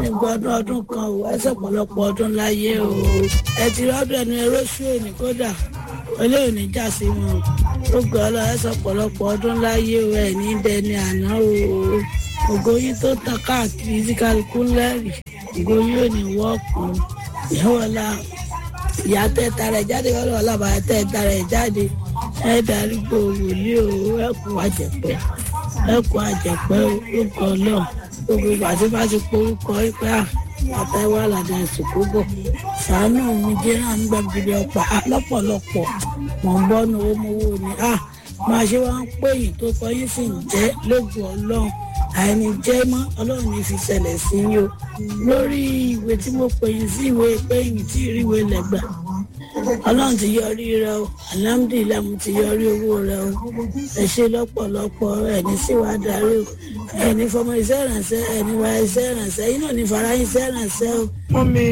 ní gbọdún ọdún kan o ẹ sọ̀pọ̀lọpọ̀ ọdún láyé o ẹ ti rọ́dún ẹnu ẹrọ́ṣù òní kódà olóyè ní já sí wọn o ó gbọ́ ọ lọ ẹ sọ̀pọ̀lọpọ̀ ọdún láyé o ẹ̀ ní dẹni àná o ògo yín tó tàn káàkiri tí kálukú ńlẹ́rìí ògo yín ò ní wọ́ọ̀kù ìhọ́wọ́lá ìyá tẹ́ tara ẹ̀ jáde ọlọ́wọ́ lábàá tẹ́ tara ẹ̀ jáde ẹ̀ darí gbòòrò ní o ẹ̀ kú àjẹpẹ́ ẹ̀ kú àjẹpẹ́ orúkọ náà gbogbo ìgbàsíbáṣe porúkọ ìpẹ́ àtẹwà làdà ìsìnkú bọ̀ sàánù mi jẹ́ náà nígbà gidi ọ̀pá lọ́pọ̀lọpọ̀ mọ̀ ń bọ́ nu owó mowó ni máa ṣe wá ń pè yín tó kọ yín sì ń jẹ́ lóògùn ọlọ́run àìní jẹ́ mọ́ ọlọ́run ní fi ṣẹlẹ̀ sí yín o lórí ìwé tí mo pè yín sí ìwé pé yín tí ìríwé lẹ́gbà ọlọ́run ti yọrí rẹ o alhamdulilayi mo ti yọrí owó rẹ o ẹ ṣe lọ́pọ̀lọpọ̀ ẹni sì wá darí o ẹni fọmọ iṣẹ́ ìrànṣẹ́ ẹni wá iṣẹ́ ìrànṣẹ́ yín náà ní fara yín iṣẹ́ ìrànṣẹ́ o. wọ́n mi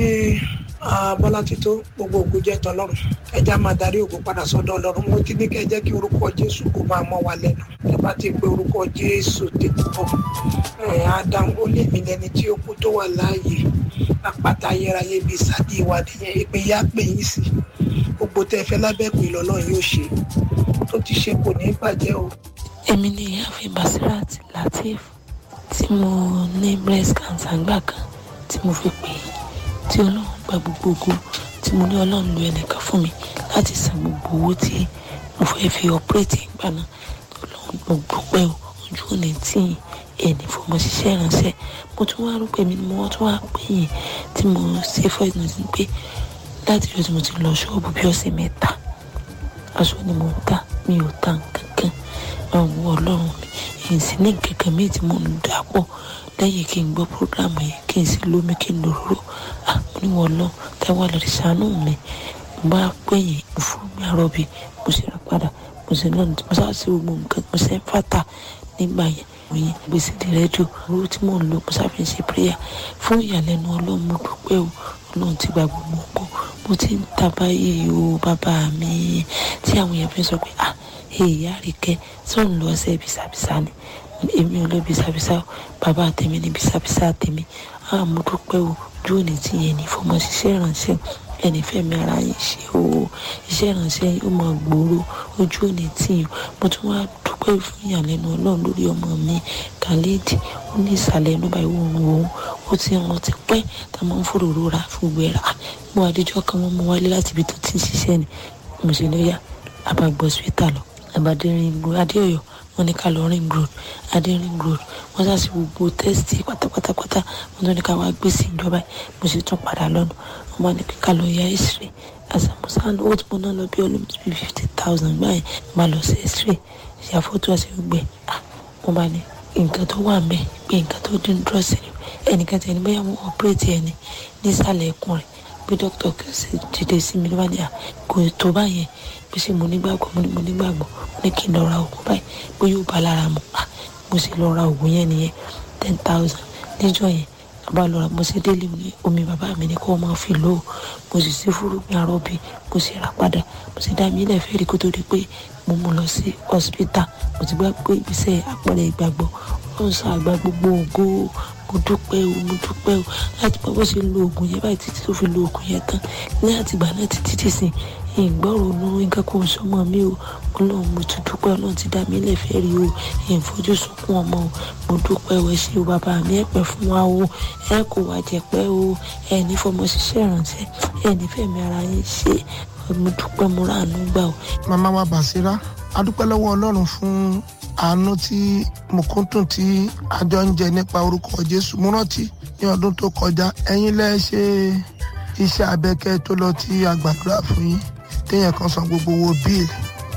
bọ́lá tító gbogbo ògùn jẹ́ tọlọ́run ẹja máa darí ògùn padà sọ́dọ̀ ọlọ́run mo ti ní kẹ́ jẹ́ kí orúkọ jésù kó máa mọ́ wa lẹ́nu ẹ bá ti pe orúkọ jésù tètè bọ̀ ẹ̀ adam ó lè mí lẹ́ni tí ó kú tó wà láàyè àpáta ayérayé bíi sádì ìwádìí yẹn ìpè yá pè yín sí gbogbo tẹ́ fẹ́ lábẹ́ pé lọ́lọ́run yóò ṣe tó ti ṣe kò ní bàjẹ́ o. èmi ni ìyáàfin basirat lateef tí mo ní breast cancer gbà kan tí mo fi pè é tí ọlọ́run gba gbogbo ògo tí mo ní ọlọ́run lu ẹnìkan fún mi láti san gbogbo owó tí mo fẹ́ fi ọ̀pẹ́rẹ́tì ìgbà náà ọlọ́run gbogbo pẹ́ o ojú òní tí ẹnì fọmọ ṣiṣẹ́ ìránṣẹ́ mo tún wá rúpẹ́ mi ni mo tún wá pè yín tí mo ṣe fọ́ ìdùnnú sí pé láti ìjọ tí mo ti lọ ṣọ́ọ̀bù bí ọ̀sẹ̀ mẹ́ta aṣọ ni mo ń ta mi ò ta nǹkan kan àwọn ọlọ́run mi èyí sì ní nǹkan kan míì tí mo ń dà pọ̀ lẹ́yìn kí n gbọ́ programu yẹn kí n sì lómi kí n lòróró àmọ́ níwọ̀n lọ táwa lọ́ọ́ ṣàánú mi mo bá pè yín fún mi àrọ́bì mo sì rà padà mo sì náà mo sá sí gbogbo nǹkan mo sì ń fàtà nígbà yẹn mo yẹn gbèsè di rédíò owó tí mò ń lò mo sábà ń ṣe prayer fún ìyàlẹ́nu ọlọ́run mo dúpẹ́ o ọlọ́run ti gba gbogbo nǹkan mo ti ń ta báyìí o bàbá mi tí àwọn èèyàn fi sọ pé ah èyí àríkẹ́ tó ń lọ ṣe bisabisa ni èmi ò lọ bisabisa o bàbá tèmi ní bisabisa tèmi ah mo dúpẹ́ o ojú òní tí yẹn ní fọmọ ṣiṣẹ́ ìrànṣẹ́ ẹni fẹ́mi ara yín ṣe o iṣẹ́ ìrànṣẹ́ yìí ó máa gbòòrò ojú òní tí yẹn mo tún wá dúpẹ́ fún ìyàlẹ́nu ọlọ́run lórí ọmọ mi khalid ó ní ìsàlẹ̀ ẹnu báyìí òun òun ó ti ràn ti pẹ́ tá a máa ń fòròrò ra fún gbogbo ẹ̀rà mo àdéjọ́ kan wọ́n mú wálé láti ibi tó ti ń ṣiṣẹ́ ni mo sì lọ yá àbàgbọ́ hospital lọ àbàdérin adéọyọ wọn ní ká lọ ring road adérin road wọn ṣàṣì gbogbo tẹ́sítì pátápátápátá wọn tó ní ká wá gbé sí ìjọba mo sì tún padà lọ́nà wọn máa ní ká lọ ya x-ray àṣàmùsàn owó tí mo ná lọ bí olóòtú bíi fifty thousand báyìí máa lọ sí x-ray ṣàfọ́tò àti gbẹ wọn bá ní nǹkan tó wà mẹ́ pé nǹkan tó dín dúró sí ni ẹnìkan tí ẹni bẹ́ẹ̀ wọ́n ọ̀pẹ́rẹ́tì ẹni nísàlẹ̀ ẹkùn rẹ̀ bí dókítà kẹsì dìde sí mi ló bá ní à kò tó báyẹn bí ṣe mo nígbàgbọ́ mo ní mo nígbàgbọ́ mo ní kí n lọ ra oògùn báyìí pé yóò bá lára mu à mo sì lọ ra oògùn yẹn nìyẹn ten thousand níjọ́ yẹn bá lọ ra mo sì délé mi ní omi bàbá mi ní kó o máa fi lò ó mo sì sí fúrúgbìn arọ́bì mo sì rà padà mo sì dá mi ilẹ̀ fẹ́ rí kó tó di pé mo mú lọ sí hospital mo ti gbà pé ìgbésẹ̀ àpẹẹrẹ ìgbàgbọ́ ó ń sọ àgbà gbogbo ògo mo dúpẹ́ o mo dúpẹ́ o láti bọ́ bó ṣe lo oògùn yẹn báyìí títí tó fi lo oògùn yẹn tán ní àtìgbà náà títí títí sìn ìgbọ́rò nu nǹkan kò sọmọ mi o ọlọ́run mo ti dúpẹ́ ọlọ́run ti dá mi lẹ́fẹ̀ẹ́ rí o ìfojú sunkún ọmọ o mo dúpẹ́ o ẹ ṣé o bàbá mi ẹ pẹ́ fún wa o ẹ kò wá jẹ̀pẹ́ o ẹ ní fọmọ ṣiṣẹ́ ìrànṣẹ́ ẹ ní fẹ̀mí ara yín ṣe mo dúpẹ́ mo ráàánú gbà o. màmá wa bàṣírá a dúpẹ́ lọ́wọ́ ọlọ́run fún àánú tí mùkúntùn tí àjọ ń jẹ nípa orúkọ jésù mo rántí ní ọdún tó kọjá ẹ̀yin lẹ́ ṣe iṣẹ́ abẹ́kẹ́ tó lọ tí a gbàdúrà fún yín téèyàn kan san gbogbo owó bíìlì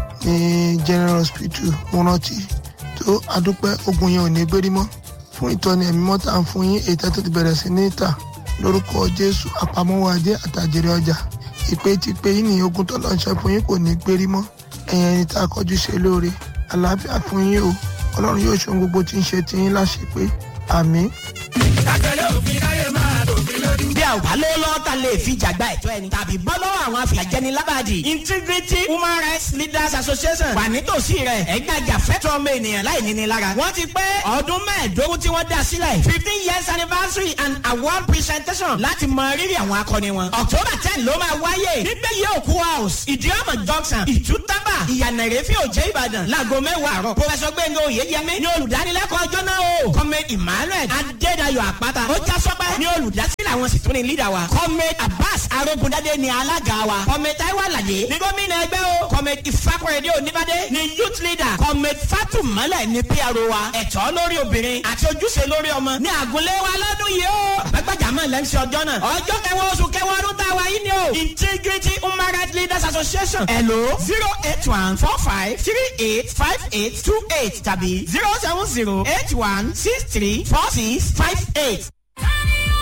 ní general hospital mo rántí tó adúpẹ́ ogun yẹn ò ní gbérí mọ́ fún ìtọ́ni ẹ̀mí mọ́ta ń fún yín èyí tó ti bẹ̀rẹ̀ sí ní ìta lórúkọ jésù àpamọ́wọ́ ajé àtàjèrè ọjà ìpè ti pé yín ní ogun tó lọ ṣe fún yín kò ní gbérí mọ́ ẹ̀yìn ẹni tá a kọjú ṣe lóore àlàáfíà fún yín o ọlọ́run yóò ṣe ohun gbogbo tí ń ṣe tiyín láṣẹ pé àmín. àtẹlẹ òfin láyé máa dòfin lójú. bí àwọn ò bá lówó lọ́wọ́ ta lè fi jàgbá ẹ̀tọ́ ẹni tàbí bọ́ lọ́wọ́ àwọn afìyàjẹni lábàdì integrity human rights leaders association wà nítòsí rẹ̀ ẹ̀gbájà fẹ́tọ̀ ọmọ ènìyàn láì níní lára wọ́n ti pé ọdún mẹ́ẹ̀ẹ́dógún tí wọ́n dá sílẹ̀ fifteen years anniversary and award presentation láti mọ rírì àwọn akọni wọn october ten ló máa wáyé nígbẹ̀yẹ òkú house ìdíọ́mọ̀ junction ìtútàbà ìyànà ìrẹ́fẹ́ òjẹ́ ìbàdàn láago mẹ́wàá àárọ̀ professor gbẹ̀ngàn oyèyẹmí ni olùdánilẹ́kọ̀ọ́ ọjọ́ náà o comrade emmanuel adédayọ̀ àpáta ó já sọ́pẹ́ ni olùdásílẹ̀ àwọn sì tún ní leader wa comrade abbas arógundadé ni alága wa comrade taiwo alade ni gómìnà ẹgbẹ́ o comrade ìfakọ̀rẹ́dẹ́ oníbàdé ni youth leader comrade fatumale ni pro wa ẹ̀tọ́ lórí obìnrin àti ojúṣe lórí ọmọ ní àgùnlé wa lọ́dún yìí o àgbàgbàjàmọ́ lẹ́ńsì ọjọ́ náà ọjọ́ kẹwàá oṣù kẹwàá ọdún tá a wà yìí ni o integrity human rights leaders association hello zero eight one four five three eight five eight two eight tàbí zero seven zero eight one six three four six five eight.